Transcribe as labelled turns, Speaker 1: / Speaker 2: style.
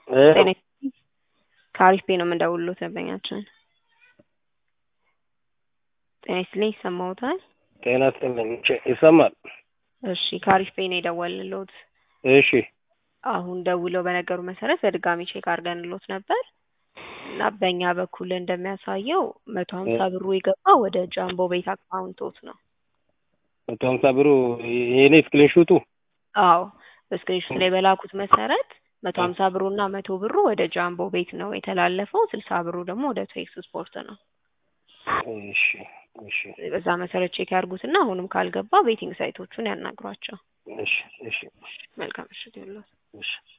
Speaker 1: ጤና ይስጥልኝ። ከአሪፍ ቤት ነው የምንደውልሎት ደንበኛችን። ጤና ይስጥልኝ ይሰማዎታል?
Speaker 2: ጤና ይስጥልኝ ቼ- ይሰማል?
Speaker 1: እሺ ከአሪፍ ቤት ነው የደወልንሎት።
Speaker 2: እሺ
Speaker 1: አሁን ደውለው በነገሩ መሰረት በድጋሚ ቼክ አድርገንሎት ነበር እና በእኛ በኩል እንደሚያሳየው መቶ ሀምሳ ብሩ የገባ ወደ ጃምቦ ቤት አካውንቶት ነው።
Speaker 2: መቶ ሀምሳ ብሩ የኔ ስክሪንሹቱ
Speaker 1: አዎ በስክሪንሾት ላይ በላኩት መሰረት መቶ ሀምሳ ብሩ እና መቶ ብሩ ወደ ጃምቦ ቤት ነው የተላለፈው። ስልሳ ብሩ ደግሞ ወደ ቴክስ ስፖርት ነው።
Speaker 2: እሺ እሺ
Speaker 1: በዛ መሰረት ቼክ ያድርጉትና አሁንም ካልገባ ቤቲንግ ሳይቶቹን ያናግሯቸው።
Speaker 2: እሺ እሺ
Speaker 1: መልካም ምሽት ይሁንልዎት።
Speaker 2: እሺ